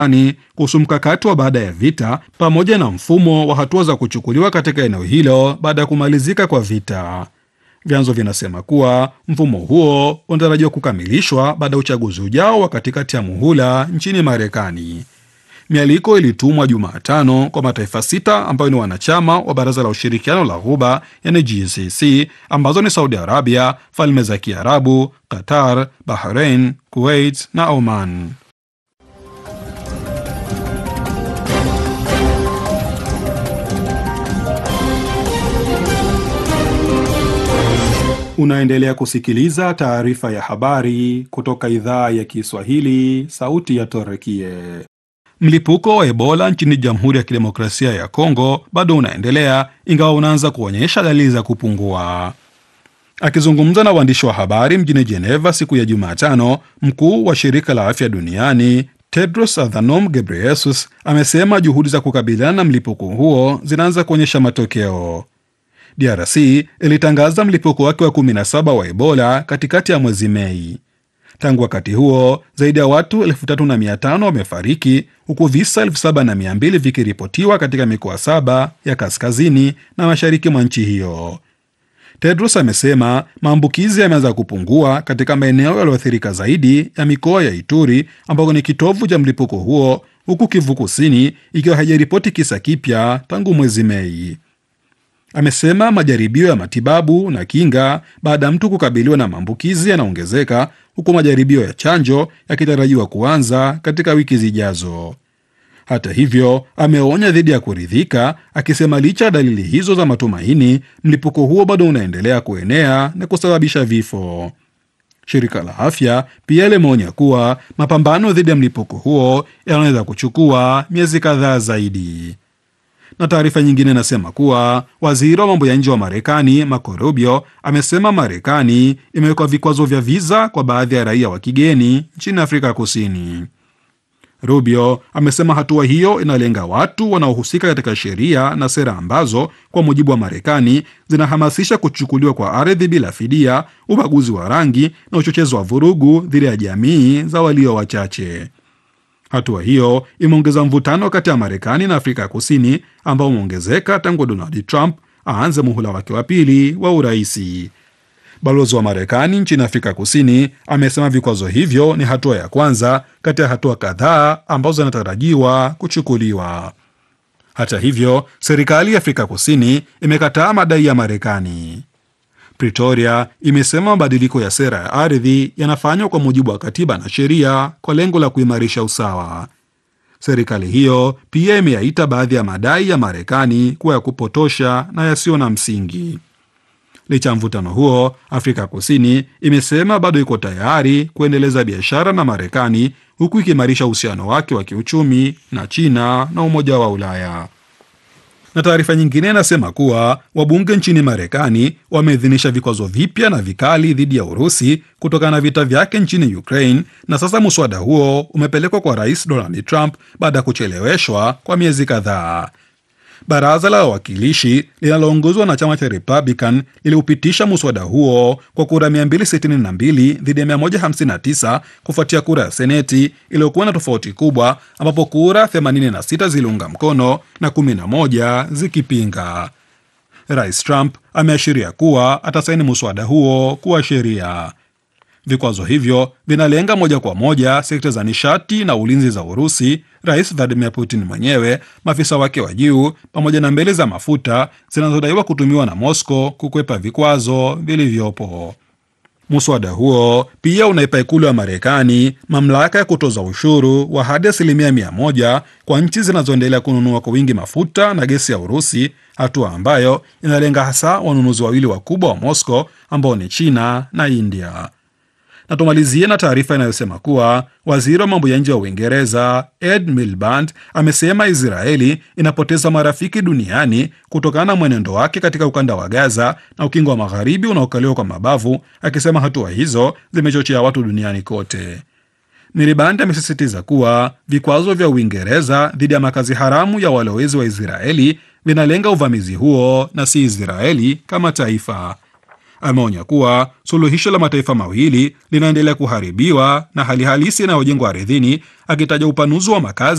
Marekani kuhusu mkakati wa baada ya vita pamoja na mfumo wa hatua za kuchukuliwa katika eneo hilo baada ya kumalizika kwa vita. Vyanzo vinasema kuwa mfumo huo unatarajiwa kukamilishwa baada ya uchaguzi ujao wa katikati ya muhula nchini Marekani. Mialiko ilitumwa Jumatano kwa mataifa sita ambayo ni wanachama wa Baraza la Ushirikiano la Ghuba, yani GCC, ambazo ni Saudi Arabia, Falme za Kiarabu, Qatar, Bahrain, Kuwait na Oman. Unaendelea kusikiliza taarifa ya habari kutoka idhaa ya Kiswahili, sauti ya Torekie. Mlipuko wa Ebola nchini Jamhuri ya Kidemokrasia ya Kongo bado unaendelea ingawa unaanza kuonyesha dalili za kupungua. Akizungumza na waandishi wa habari mjini Geneva siku ya Jumatano, mkuu wa shirika la afya duniani Tedros Adhanom Ghebreyesus amesema juhudi za kukabiliana na mlipuko huo zinaanza kuonyesha matokeo. DRC ilitangaza mlipuko wake wa 17 wa Ebola katikati ya mwezi Mei. Tangu wakati huo zaidi ya watu 3500 wamefariki huku visa 7200 vikiripotiwa katika mikoa saba ya kaskazini na mashariki mwa nchi hiyo. Tedros amesema maambukizi yameanza kupungua katika maeneo yaliyoathirika zaidi ya mikoa ya Ituri ambako ni kitovu cha mlipuko huo, huku Kivu Kusini ikiwa haijaripoti kisa kipya tangu mwezi Mei. Amesema majaribio ya matibabu na kinga baada ya mtu kukabiliwa na maambukizi yanaongezeka huku majaribio ya chanjo yakitarajiwa kuanza katika wiki zijazo. Hata hivyo, ameonya dhidi ya kuridhika, akisema licha ya dalili hizo za matumaini, mlipuko huo bado unaendelea kuenea na kusababisha vifo. Shirika la afya pia limeonya kuwa mapambano dhidi ya mlipuko huo yanaweza kuchukua miezi kadhaa zaidi na taarifa nyingine inasema kuwa waziri wa mambo ya nje wa Marekani Marco Rubio amesema Marekani imewekwa vikwazo vya viza kwa baadhi ya raia wa kigeni nchini Afrika Kusini. Rubio amesema hatua hiyo inalenga watu wanaohusika katika sheria na sera ambazo kwa mujibu wa Marekani zinahamasisha kuchukuliwa kwa ardhi bila fidia, ubaguzi wa rangi na uchochezi wa vurugu dhidi ya jamii za walio wachache. Hatua hiyo imeongeza mvutano kati ya Marekani na Afrika Kusini ambao umeongezeka tangu Donald Trump aanze muhula wake wa pili wa uraisi. Balozi wa Marekani nchini Afrika Kusini amesema vikwazo hivyo ni hatua ya kwanza kati ya hatua kadhaa ambazo zinatarajiwa kuchukuliwa. Hata hivyo, serikali ya Afrika Kusini imekataa madai ya Marekani. Pretoria imesema mabadiliko ya sera ya ardhi yanafanywa kwa mujibu wa katiba na sheria kwa lengo la kuimarisha usawa. Serikali hiyo pia imeyaita baadhi ya madai ya Marekani kuwa ya kupotosha na yasiyo na msingi. Licha ya mvutano huo, Afrika Kusini imesema bado iko tayari kuendeleza biashara na Marekani huku ikiimarisha uhusiano wake wa kiuchumi na China na Umoja wa Ulaya na taarifa nyingine inasema kuwa wabunge nchini Marekani wameidhinisha vikwazo vipya na vikali dhidi ya Urusi kutokana na vita vyake nchini Ukraine, na sasa muswada huo umepelekwa kwa Rais Donald Trump baada ya kucheleweshwa kwa miezi kadhaa. Baraza la wawakilishi linaloongozwa na chama cha Republican liliupitisha muswada huo kwa kura 262 dhidi ya 159 kufuatia kura ya Seneti iliyokuwa na tofauti kubwa, ambapo kura 86 ziliunga mkono na 11 zikipinga. Rais Trump ameashiria kuwa atasaini muswada huo kuwa sheria. Vikwazo hivyo vinalenga moja kwa moja sekta za nishati na ulinzi za Urusi, Rais Vladimir Putin mwenyewe, maafisa wake wa juu, pamoja na mbele za mafuta zinazodaiwa kutumiwa na Moscow kukwepa vikwazo vilivyopo. Muswada huo pia unaipa ikulu ya Marekani mamlaka ya kutoza ushuru wa hadi asilimia mia moja kwa nchi zinazoendelea kununua kwa wingi mafuta na gesi ya Urusi, hatua ambayo inalenga hasa wanunuzi wawili wakubwa wa Moscow ambao ni China na India na tumalizie na taarifa inayosema kuwa waziri wa mambo ya nje wa Uingereza Ed Miliband amesema Israeli inapoteza marafiki duniani kutokana na mwenendo wake katika ukanda wa Gaza na ukingo wa magharibi unaokaliwa kwa mabavu, akisema hatua hizo zimechochea watu duniani kote. Miliband amesisitiza kuwa vikwazo vya Uingereza dhidi ya makazi haramu ya walowezi wa Israeli vinalenga uvamizi huo na si Israeli kama taifa. Ameonya kuwa suluhisho la mataifa mawili linaendelea kuharibiwa na hali halisi inayojengwa ardhini, akitaja upanuzi wa makazi